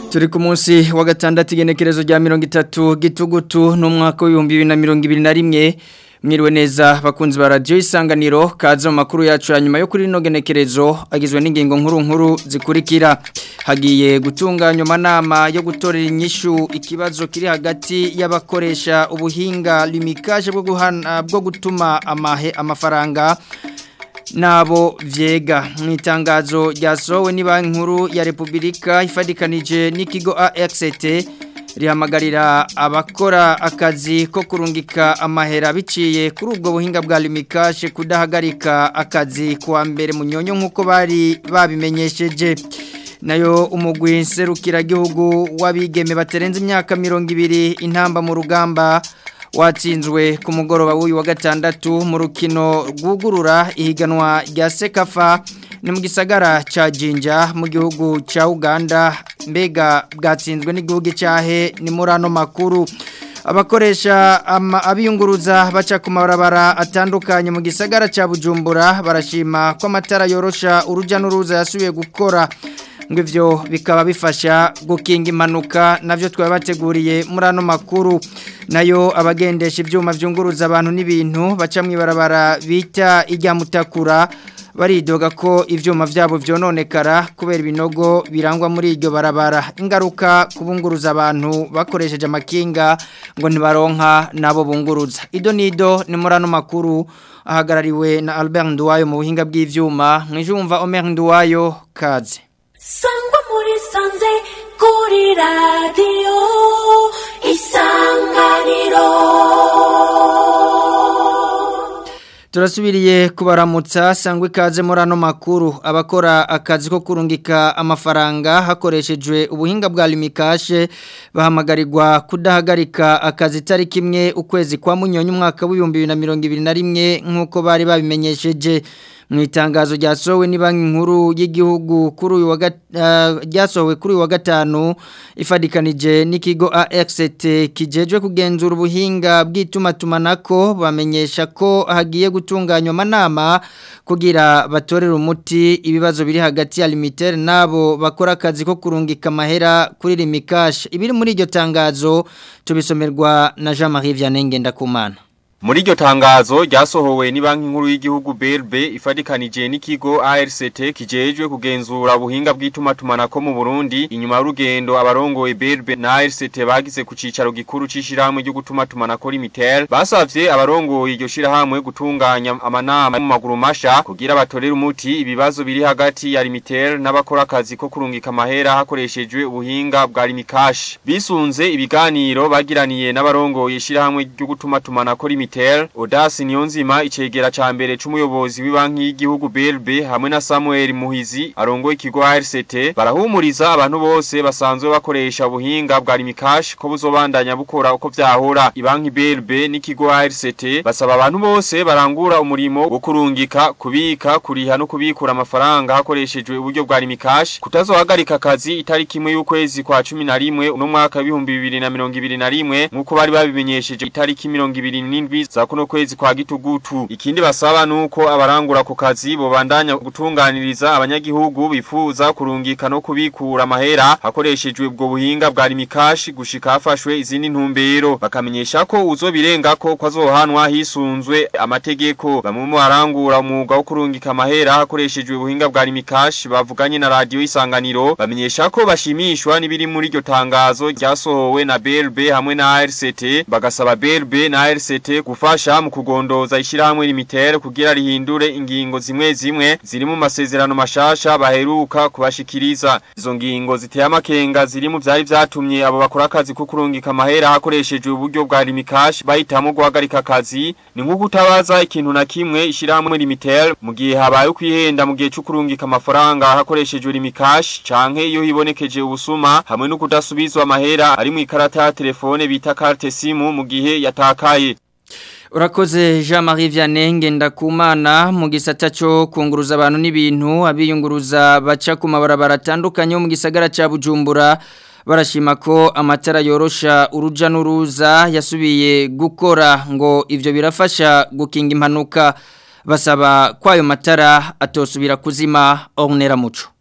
turi ku munsi wa gatandatu igenekerezo rya mirongo itatu gitugutu n'umwaka w'ibihumbi bibiri na mirongo ibiri na rimwe mwiriwe neza bakunzi ba radiyo isanganiro kaza mu makuru yacu ya nyuma yo kuri rino genekerezo agizwe n'ingingo nkuru nkuru zikurikira hagiye gutunganywa amanama yo gutorera inyishu ikibazo kiri hagati y'abakoresha ubuhinga limikaje bwo guhana bwo gutuma amahe amafaranga nabo vyega mu itangazo ryasohowe ni banki nkuru ya Republika ifadikanije n'ikigo AXT rihamagarira abakora akazi ko kurungika amahera biciye kuri ubwo buhinga bwa limikashe kudahagarika akazi kuwa mbere mu nyonyo nk'uko bari babimenyesheje nayo umugwi nserukiragihugu w'abigeme baterenze imyaka mirongo ibiri intamba mu rugamba watsinzwe ku mugoroba w'uyu wa gatandatu mu rukino rwugurura ihiganwa rya sekafa ni mu gisagara cya jinja mu gihugu cya uganda mbega bwatsinzwe n'igihugu cyahe ni muri ano makuru abakoresha abiyunguruza baca ku mabarabara atandukanye mu gisagara cya bujumbura barashima ko amatara yorosha urujya n'uruza yasubiye gukora ngo ivyo bikaba bifasha gukinga impanuka navyo twaba bateguriye muri ano makuru nayo abagendesha ivyuma vyunguruza abantu n'ibintu baca mwibarabara bita ijya mutakura baridoga ko ivyuma vyabo vyononekara kubera ibinogo birangwa muri iryo barabara ingaruka kubunguruza abantu bakoresheje amakinga ngo ntibaronka nabo bunguruza ido nido ni muri ano makuru ahagarariwe na Albert Nduwayo mu buhinga bw'ivyuma mwijumva Omer Nduwayo kaze sangwa muri sanze kuri radiyo isanganiro turasubiriye kubaramutsa sangwa ikaze muri ano makuru abakora akazi ko kurungika amafaranga hakoreshejwe ubuhinga bwa limikashe bahamagarirwa kudahagarika akazi itariki imwe ukwezi kwa munyonyi umwaka w'ibihumbi bibiri na mirongo ibiri na rimwe nk'uko bari babimenyesheje mu itangazo ryasohowe ni banki nkuru y'igihugu kuri uyu wa ryasohowe kuri uyu wa gatanu ifadikanije n'ikigo AXT kijejwe kugenzura ubuhinga bw'itumatumanako bamenyesha ko hagiye gutunganywa amanama kugira batorere umuti ibibazo biri hagati ya limitere nabo bakora akazi ko kurungika amahera kuri limikash ibiri muri iryo tangazo tubisomerwa na Jean Marie Vianney Ngendakumana Muri iryo tangazo ryasohowe ni banki nkuru y'igihugu BRB ifadikanije n'ikigo ARCT kijejwe kugenzura ubuhinga bw'itumatumanako mu Burundi inyuma y'urugendo abarongoye BRB na ARCT bagize ku cicaro gikuru c'ishirahamwe ryo gutumatumanako Limitel basavye abarongoye iryo shirahamwe gutunganya amanama mu maguru masha kugira batorere umuti ibibazo biri hagati ya Limitel n'abakora akazi ko kurungika amahera hakoreshejwe ubuhinga bwa Limikash bisunze ibiganiro bagiraniye n'abarongoye ishirahamwe ryo gutumatumanako Limitel Mitel, Odasi Niyonzima icegera ca mbere c'umuyobozi w'ibanki y'igihugu BRB hamwe na Samuel Muhizi arongoye ikigo RCT barahumuriza abantu bose basanzwe bakoresha ubuhinga bwa Limikash ko buzobandanya bukora uko vyahora ibanki BRB n'ikigo RCT basaba abantu bose barangura umurimo wo kurungika kubika kuriha no kubikura amafaranga hakoreshejwe uburyo bwa Limikash kutazohagarika akazi itariki imwe y'ukwezi kwa 11 uno mwaka w'ibihumbi 2021 nkuko bari babimenyesheje itariki 27 za kuno kwezi kwa gitugutu ikindi basaba nuko abarangura ku kazi bobandanya gutunganiriza abanyagihugu bifuza kurungika no kubikura amahera hakoreshejwe ubwo buhinga bwa limikashi gushika hafashwe izindi ntumbero bakamenyesha ko uzobirenga ko kwazohanwa hisunzwe amategeko bamwe mu barangura umwuga wo kurungika amahera hakoreshejwe ubuhinga bwa limikashi bavuganye na radio isanganiro bamenyesha ko bashimishwa n'ibiri muri iryo tangazo ryasohowe na BRB hamwe na RCT bagasaba BRB na RCT gufasha mu kugondoza ishirahamwe limitere kugira rihindure ingingo zimwe zimwe ziri mu masezerano mashasha baheruka kubashikiriza izo ngingo ziteye amakenga ziri mu vyari vyatumye abo bakora akazi ko kurungika amahera hakoreshejwe uburyo bwa limikash bahitamo guhagarika akazi ni nko kutabaza ikintu na kimwe ishirahamwe limitere mu gihe habaye kwihenda mu gihe cyo kurungika amafaranga hakoreshejwe limikash canke iyo hibonekeje ubusuma hamwe no kudasubizwa amahera ari mu ikarata ya telefone bita carte simu mu gihe yatakaye Urakoze Jean Marie Vianney Ngendakumana mu gisata cyo kunguruza abantu n'ibintu abiyunguruza baca ku mabarabara atandukanye mu gisagara ca Bujumbura barashima ko amatara yorosha uruja n'uruza yasubiye gukora ngo ivyo birafasha gukinga impanuka basaba kwayo matara atosubira kuzima ornera muco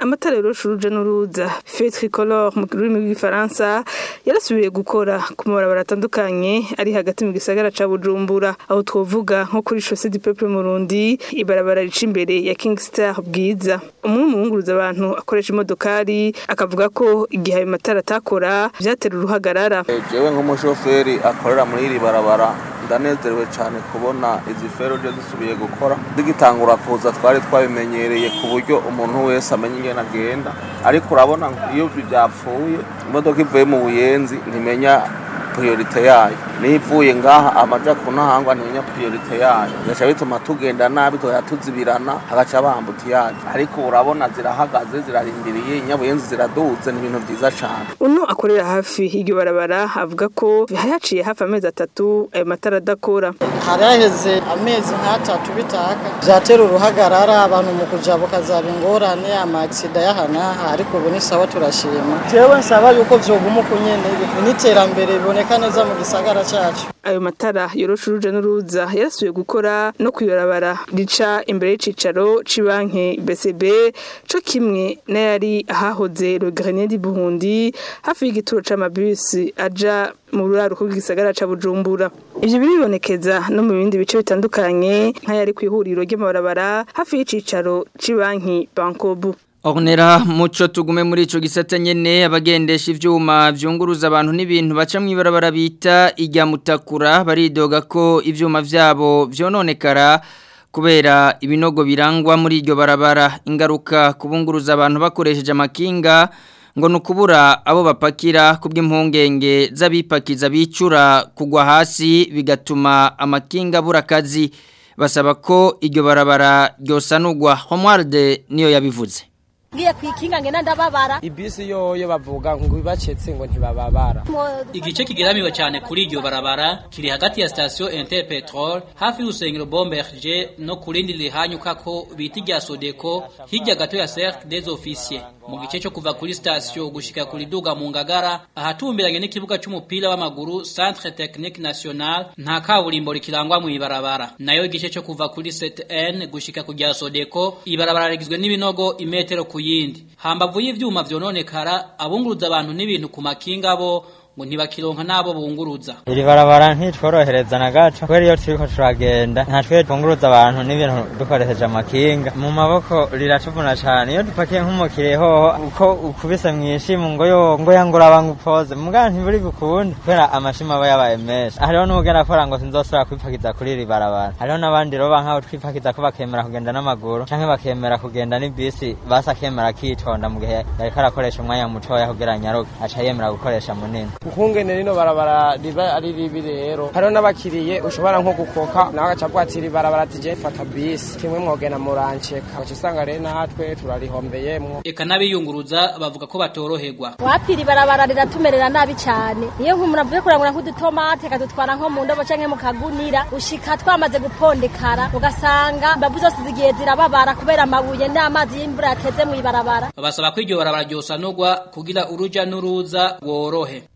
amatara yorosha uruja n'uruza feu tricolore mu rurimi rw'igifaransa yarasubiye gukora ku mabarabara atandukanye ari hagati mu gisagara ca bujumbura aho twovuga nko kuri chaussée du peuple murundi ibarabara rica imbere ya king star bwiza umwe mu bunguruza abantu akoresha imodokari akavuga ko igihe ayo matara atakora vyatera uruhagarara jewe nk'umushoferi akorera muri iri barabara ndanezerewe cyane kubona izi feruje zisubiye gukora zigitangura kuza twari twabimenyereye ku buryo umuntu wese amenya ingene agenda ariko urabona iyo byapfuye imodoka ivuye mu buyenzi ntimenya priorite yayo niyo ivuye ngaha amaja kunahangwa ntimenya priorite yayo bigaca bituma tugenda nabi tugahita tuzibirana hagaca bambuta yayo ariko urabona zirahagaze zirarindiriye inyabuyenzi ziraduze ni ibintu byiza cyane uno akorera hafi y'iryo barabara avuga ko haciye hafi amezi atatu ayo matara adakora hari haheze amezi nk'atatu bitaka byatera uruhagarara abantu mu kujabuka zaba ingorane amakisida y'ahanaha ariko ubu ni sawa turashima jewe nsaba yuko vyoguma uko nyene n'iterambere biboneka neza mu gisagara cacu ayo matara yorosha uruja n'uruza yarasubiye gukora no kwibarabara rica imbere y'icicaro c'ibanki BCB co kimwe n'ayari ahahoze le Grenier du Burundi hafi y'igituro c'amabisi aja mu ruraruko rw'igisagara ca Bujumbura ivyo biribonekeza no mu bindi bice bitandukanye nk'ayari kw'ihuriro ry'amabarabara hafi y'icicaro c'ibanki Bankobu Ornera muco tugume muri ico gisata nyene abagendesha ivyuma vyunguruza abantu n'ibintu baca mwibarabara bita ijya mutakura baridoga ko ivyuma vyabo vyononekara kubera ibinogo birangwa muri iryo barabara ingaruka kubunguruza abantu bakoresheje amakinga ngo nukubura abo bapakira kubw'impungenge z'abipakiza bicura kugwa hasi bigatuma amakinga abura akazi basaba ko iryo barabara ryosanurwa Homarde niyo yabivuze ngiye kwikinga ngena ndababara ibisi yoyo bavuga ngo bibacetse ngo ntibababara igice kigeramiwe cyane kuri iryo barabara kiri hagati ya station Interpetrol hafi y'urusengero Bomberger no kurindi rihanyuka ko bita irya Sodeco hirya gato ya Cercle des Officiers mu gice cyo kuva kuri station gushika kuri duga mu ngagara ahatumbiranye n'ikibuga cy'umupira w'amaguru Centre Technique National nta kaburimbo rikirangwa mu ibarabara nayo igice cyo kuva kuri 7N gushika kujya Sodeco ibarabara rigizwe n'ibinogo imetero ku yindi hambavu y'ivyuma vyononekara abunguruza abantu n'ibintu ku makinga bo ngo ntibakironka nabo bunguruza iri barabara ntitworohereza na gato kubera iyo turiko turagenda nta twe twunguruza abantu n'ibintu dukoresheje amakinga mu maboko riratuvuna cane iyo dupakiye nk'umukiriye hoho uko ukubise mw'ishimu ngo yo ngo yangura bangupoze mugabo ntiburi bukunde kubera amashimo aba yabaye menshi hariho n'ubugenda akora ngo sinzosubira kwipakiza kuri iri barabara hariho n'abandi roba nk'aho twipakiza ko bakemera kugenda n'amaguru canke bakemera kugenda n'ibisi basi akemera akitonda mu gihe yariko arakoresha umwanya mutoya kugira nyaruke aca yemera gukoresha munini ukungene rino barabara riba ari ribi rero hariho n'abakiriye ushobora nko gukoka nawe agaca avuga ati iri barabara ati je fata bisi kimwe mwogena muranceka uca usanga rero natwe turarihombeyemwo eka n'abiyunguruza bavuga ko batoroherwa wapira ibarabara riratumerera nabi cyane iyo nk'umuntu avuye kurangura nk'udutomate akadutwara nko mu ndobo canke mu kagunira ushika twamaze gupondekara ugasanga imbavu zose zigiye zirababara kubera amabuye n'amazi y'imvura yateze mu ibarabara basaba ko iryo barabara ryosanurwa kugira uruja n'uruza worohe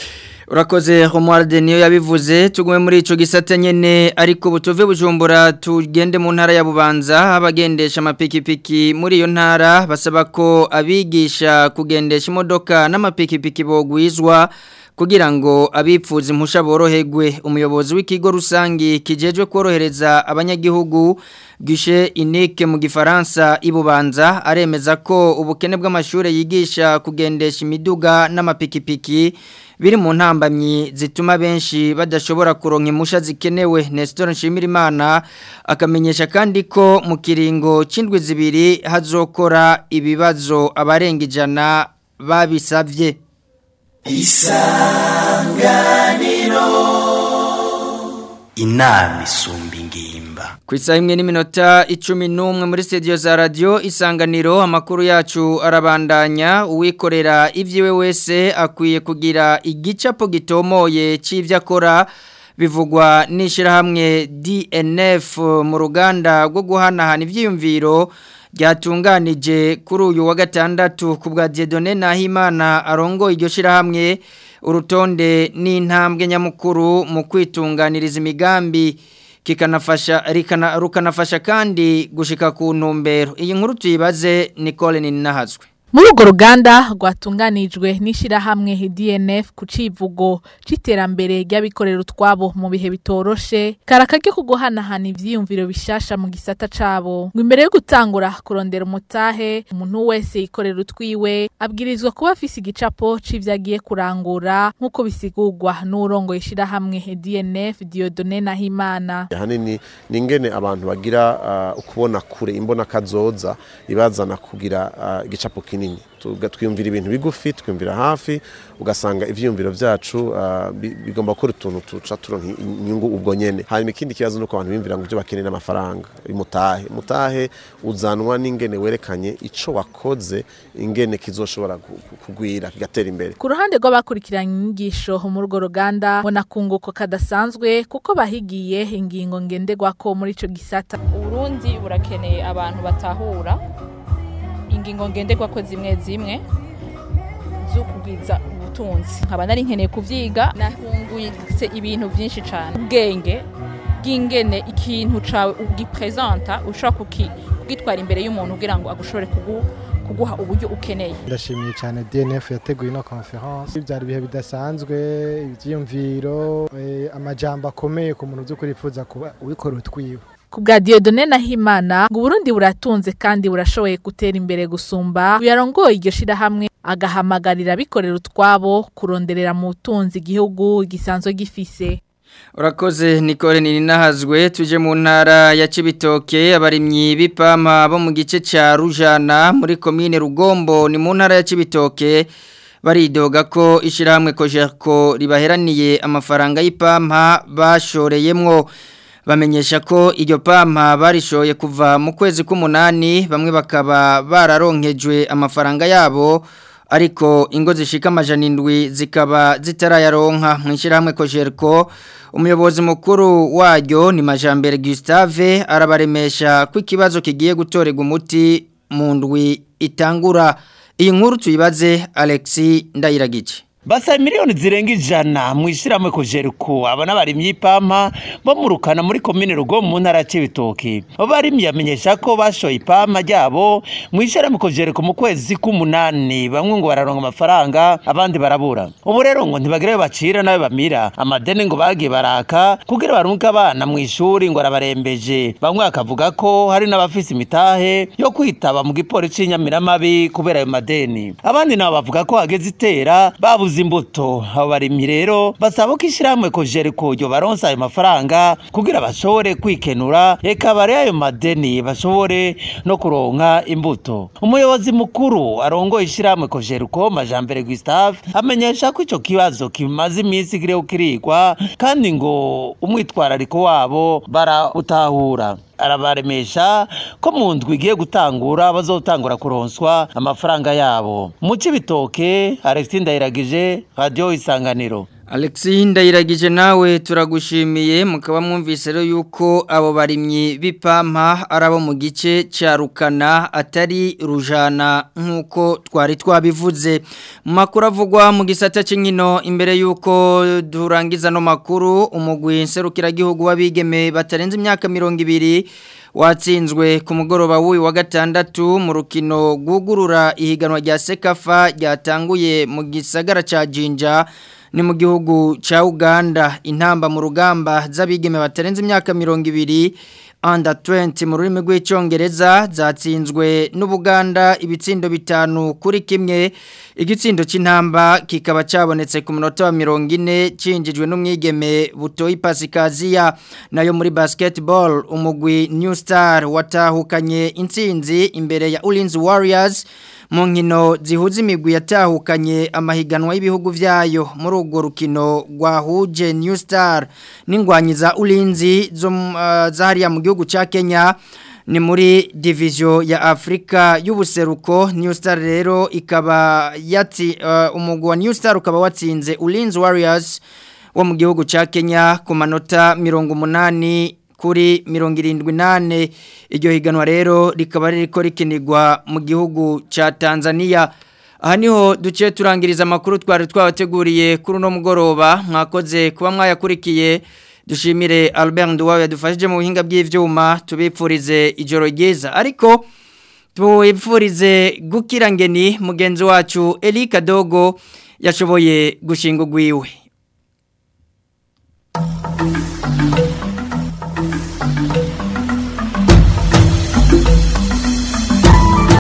Urakoze Romualde niyo yabivuze tugume muri ico gisata nyene ariko butuve bujumbura tugende mu ntara ya Bubanza abagendesha amapikipiki muri iyo ntara basaba ko abigisha kugendesha imodoka n'amapikipiki bogwizwa kugira ngo abipfuza impusha boroherwe umuyobozi w'ikigo rusangi kijejwe korohereza abanyagihugu gishe inike mu gifaransa ibubanza aremeza ko ubukene bw'amashuri yigisha kugendesha imiduga n'amapikipiki biri mu ntambamyi zituma benshi badashobora kuronka impusha zikenewe Nestor Nshimirimana akamenyesha kandi ko mu kiringo c'indwi zibiri hazokora ibibazo abarenga ijana babisavye isanganiro inama isumba ingimba ku isaha imwe n'iminota icumi n'umwe muri studio za radiyo isanganiro amakuru yacu arabandanya uwikorera ibyiwe wese akwiye kugira igicapo gitomoye cy'ibyo akora bivugwa n'ishyirahamwe DNF mu ruganda rwo guhanahana ibyiyumviro ryatunganije kuri uyu wa gatandatu ku bwa Dieudonne Nahimana arongo iryo shirahamwe urutonde n'intambwe nyamukuru mu kwitunganiriza imigambi kikanafasha rikana rukanafasha kandi gushika ku ntumbero iyi nkuru tuyibaze Nicole Ninahazwe Muri urwo ruganda rwatunganijwe n'ishyirahamwe DNF ku civugo c'iterambere ry'abikorera utwabo mu bihe bitoroshe karakage ko guhanahana ivyiyumviro bishasha mu gisata cabo ngo imbere yo gutangura kurondera umutahe umuntu wese yikorera utwiwe abwirizwa kuba afise igicapo c'ivyo agiye kurangura nk'uko bisigurwa n'urongo ishyirahamwe DNF Dieudonne Nahimana ahanini ni ingene abantu bagira uh, ukubona kure imbona kazoza ibazana kugira uh, igicapo kinini twiyumvira ibintu bigufi twiyumvira hafi ugasanga ivyiyumviro vyacu uh, bigomba gukora utuntu tuca turonka inyungu ubwo nyene hanyuma ikindi kibazo nuko abantu bimvira ngo ivyo bakeneye n'amafaranga mutahe mutahe uzanwa n'ingene werekanye ico wakoze ingene kizoshobora kugwira kigatera imbere ku ruhande rw'abakurikiranye inyigisho muri urwo ruganda mbona kunguko kadasanzwe kuko bahigiye ingingo ngenderwako muri ico gisata uburundi burakeneye abantu batahura ingingo ngenderwako zimwe zimwe zo kugwiza ubutunzi nkaba nari nkeneye kuvyiga nahungutse ibintu vyinshi cane ubwenge bw'ingene ikintu cawe ugipresenta ushobora kugitwara imbere y'umuntu kugira ngo agushobore kuguha uburyo ukeneye ndashimiye cyane DNF yateguye ino conference byari ibihe bidasanzwe ivyiyumviro amajambo akomeye ku muntu by'ukuri yifuza kuba ubikora utwiwe ku bwa Dieudonne Nahimana ngo Burundi buratunze kandi burashoboye gutera imbere gusumba uyarongoye iryo shirahamwe agahamagarira abikorera utwabo kuronderera mu butunzi igihugu gisanzwe gifise Urakoze Nicole Ninahazwe tuje mu ntara ya Cibitoke abarimyi b'ipampa bo mu gice ca Rujana muri commune Rugombo ni mu ntara ya Cibitoke baridoga ko ishirahamwe Kojerko ribaheraniye amafaranga y'ipampa bashoreyemwo bamenyesha ko iryo pampa barishoye kuva mu kwezi k'umunani bamwe bakaba bararonkejwe amafaranga yabo ariko ingo zishika amajana indwi zikaba zitarayaronka mu ishyirahamwe kojerko umuyobozi mukuru waryo ni majambere Gustave arabaremesha ko ikibazo kigiye gutorerwa umuti mu ndwi itangura iyi nkuru tuyibaze Alexi Ndayiragice Basa miliyoni zirenga ijana mu ishyirahamwe kojeruko aba n'abarimyi ipampa bamurukana muri komine rugo mu ntara ya Cibitoke abo barimyi bamenyesha ko bashoye ipampa ryabo mu ishyirahamwe kojeruko mu kwezi k'umunani bamwe ngo bararonka amafaranga abandi barabura ubu rero ngo ntibagire bacira nawe bamira amadeni ngo bagiye baraka kugira barunke abana mu ishuri ngo arabarembeje bamwe bakavuga ko hari n'abafise imitahe yo kwitaba mu gipolisi cy'inyamiramabi kubera ayo madeni abandi nabo bavuga ko hageze itera babuze imbuto abo barimyi rero basaba ko ishyirahamwe kojeriko ryo baronsa ayo mafaranga kugira bashobore kwikenura reka bare ayo madeni bashobore no kuronka imbuto umuyobozi mukuru arongoye ishyirahamwe kojeriko majambere Gustave amenyesha ko ico kibazo kimaze iminsi kiriho kirigwa kandi ngo umwitwarariko wabo barawutahura arabaremesha ko mu ndwi igiye gutangura bazotangura kuronswa amafaranga yabo mu cibitoke Alexis Ndayiragije radio isanganiro Alexi ndayiragije nawe turagushimiye mukaba mwumvise rero yuko abo barimyi b'ipampa ari abo mu gice cya rukana atari rujana nk'uko twari twabivuze mu makuru avugwa mu gisata cy'inkino imbere y'uko durangiza no makuru umugwi nserukiragihugu w'abigeme batarenze imyaka mirongo ibiri watsinzwe ku mugoroba w'uyu wa gatandatu mu rukino rwugurura ihiganwa rya sekafa ryatanguye mu gisagara cya jinja ni mu gihugu cha Uganda intamba mu rugamba z'abigeme batarenze imyaka 200 under 20 mu rurimi rw'icyongereza zatsinzwe n'Ubuganda ibitsindo bitanu kuri kimwe igitsindo cy'intamba kikaba cyabonetse ku munota wa 40 cinjijwe n'umwigeme butoyi Pasikaziya nayo muri basketball umugwi New Star watahukanye intsinzi imbere ya Ulinzi Warriors mu nkino zihuza imigwi yatahukanye amahiganwa y'ibihugu vyayo muri urwo rukino rwahuje New Star n'ingwanyi za Ulinzi zo uh, zahariya mu gihugu ca Kenya ni muri division ya Afrika y'ubuseruko New Star rero ikaba yati uh, umugwi wa New Star ukaba watsinze Ulinzi Warriors wo mu gihugu ca Kenya ku manota 180 kuri mirongo irindwi nane iryo higanwa rero rikaba ririko rikinirwa mu gihugu cya Tanzania aha niho duciye turangiriza amakuru twari twabateguriye kuri uno mugoroba mwakoze kuba mwayakurikiye dushimire Albert Nduwawe yadufashije mu buhinga bw'ivyuma tubipfurize ijoro ryiza ariko tubipfurize gukira ngeni mugenzi wacu Eli Kadogo yashoboye gushinga ugwiwe